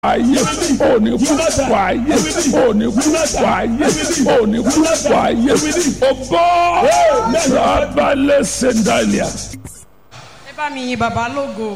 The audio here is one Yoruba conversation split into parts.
ayé òní kú wáyé òní kú wáyé òní kú wáyé o bọ́ rabalẹ̀ sẹ́ńdálíà. ẹ bá mi yin bàbá lógo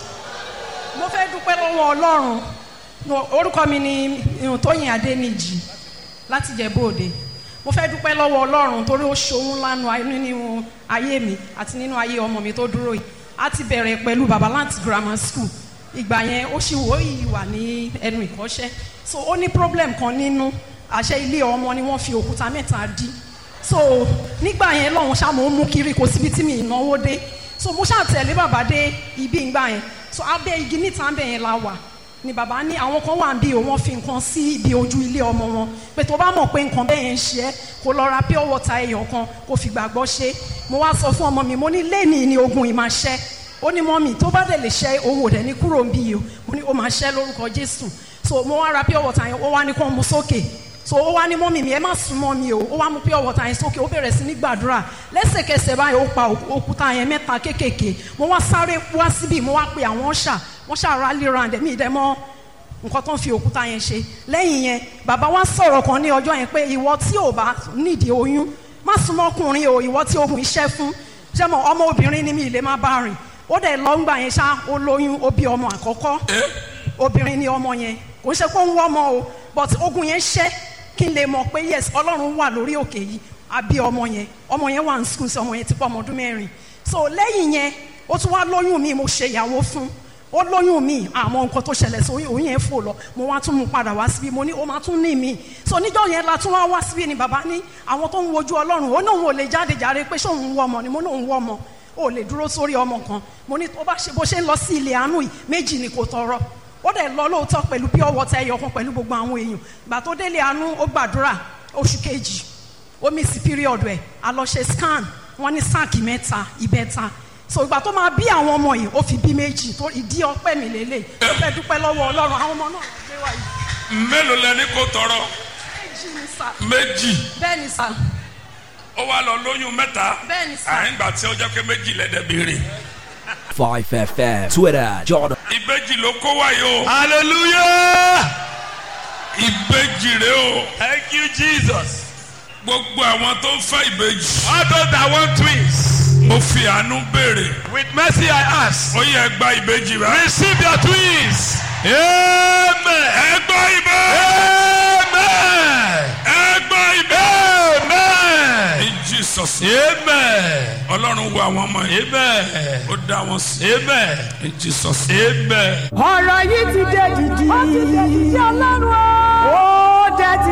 mo fẹ́ dúpẹ́ lọ́wọ́ ọlọ́run No, orúkọ mi ni tóyìn adéníjì láti jẹ̀bú-òde mo fẹ́ dúpẹ́ lọ́wọ́ ọlọ́run torí ó ṣohun lánàá nínú ayé mi àti nínú ayé ọmọ mi tó dúró yìí a ti bẹ̀rẹ̀ pẹ̀lú babalanti grammar school ìgbà yẹn ó ṣì wò yìí wà ní ẹnu ìkọ́ṣẹ́ so ó ní problem kan nínú àṣẹ ilé ọmọ ni wọ́n fi òkúta mẹ́ta dí so nígbà yẹn lọ́hùn ṣá mo ń mú kiri kò síbi tí mi ìnáwó dé so mo ṣáà tẹ̀lé bàbá dé ibi ìgbà yẹn so abẹ́ igi níta bẹ́ẹ̀ yẹn la wà ni bàbá ní àwọn kan wà ń bí o wọ́n fi nǹkan sí ibi ojú ilé ọmọ wọn pé tó bá mọ̀ pé nǹkan bẹ́ẹ̀ yẹn ń ṣe ẹ́ kó lọ ra pure water ẹyọ kan kó fi gbàgbọ́ ṣe mo wá sọ fún ọmọ mi mo ní lẹ́ẹ̀ni ni ogun yìí máa ṣẹ́ ó ní mọ́mì tó bá dẹ̀ lè ṣẹ́ òun ò dẹ̀ ní kúrò ń bí yìí o mo ní ó máa ṣẹ́ lórúkọ jésù so mo wá ra pure water yẹn ó wá ní kó mu sókè so ó wá ní mọ́mì mi ẹ má sún mọ́ mi o ó wá mú pure water yẹn sókè ó bẹ̀rẹ̀ sí ní gbàdúrà lẹ́sẹ̀kẹsẹ̀ báyìí ó pa òkúta yẹn mẹ́ta kéékèèké mo wá sáré wá síbí mo wá pe àwọn ọ̀ṣà wọ́n ṣàrà lè ra ǹdẹ̀mí ìdẹ́mọ́ nǹkan tó ń fi òkúta yẹn ṣe lẹ́yìn yẹn bàbá wa sọ̀rọ̀ kan ní ọjọ́ yẹn pé ìwọ tí ò bá nídìí oyún má súnmọ́ ọkùnrin o ìwọ tí ogun iṣẹ́ fún ṣé mo ọmọ obìnrin ni mi ì lè má bá rìn ó dẹ̀ lọ ń gbà yẹn ṣá ó lóyún ó bí ọmọ àkọ́kọ́ obìnrin ni ọmọ yẹn kò ń ṣe pé ó ń wọ́ ọmọ o but ogun yẹn ṣẹ́ kí n lè mọ̀ pé yes ọlọ́run wà lórí òkè yìí àbí ọmọ yẹn ọmọ yẹn wà ní school sí ọmọ yẹn ti pọ̀ ọmọ ọdún mẹ́rin so lẹ́yìn yẹn ó tún wá lóyún mi mo ṣe ìyàwó fún ó lóyún mi àmọ́ nǹkan tó ṣẹlẹ̀ sí oyún yẹn fò lọ mo wá tún mú padà wá síbí mo ní ó máa tún ní mi so níjọ́ yẹn la tún wá wá síbí ni bàbá ní àwọn tó ń wojú ọlọ́run ó náà ò lè jáde jàre pé ṣóun ń wọ ọmọ ni mo náà ń wọ ọmọ ó lè dúró sórí ọmọ kan mo ní tó bá ṣe bó ṣe ń lọ sí ilé àánú yìí méjì ni kò tọrọ ó dẹ̀ lọ lóòótọ́ pẹ̀lú pure water ẹyọ kan pẹ̀lú gbogbo àwọn èèyàn gbà tó délé àánú ó gbàdúrà oṣù kejì ó miss period ẹ̀ a lọ ṣe scan wọ́n ní sáàkì mẹ́ta ìbẹ́ta so ìgbà tó máa bí àwọn ọmọ yìí ó fi bí méjì tó ìdí ọpẹ́ mi lélẹ̀ ó fẹ́ dúpẹ́ lọ́wọ́ ọlọ́run àwọn ọmọ náà gbé wá yìí. mélòó lẹni kò tọrọ méjì ni sà méjì bẹ́ẹ̀ ni sà ó wá lọ lóyún mẹ́ta bẹ́ẹ̀ ni sà àyìn gbà tí ó jẹ́ pé méjì lẹ́dẹ̀ béèrè 5FM, Twitter, Jordan. ìbejì ló kó wáyé o Hallelujah. ìbejì rẹ o Thank you, Jesus. gbogbo àwọn tó ń fẹ́ ìbejì All those that want twins, mo fi àánú béèrè with mercy I ask, ó yẹ gba ìbejì rẹ. receive your twins. Amen. ẹ gbọ́ ìbejì Amen. ẹ gbọ́ ìbejì. Amen. in jesus Amen. ọlọ́run wo àwọn ọmọ yìí Amen. ó dá wọn sí Amen. in jesus Amen. ọ̀rọ̀ yìí ti dé dìdì. ó ti dé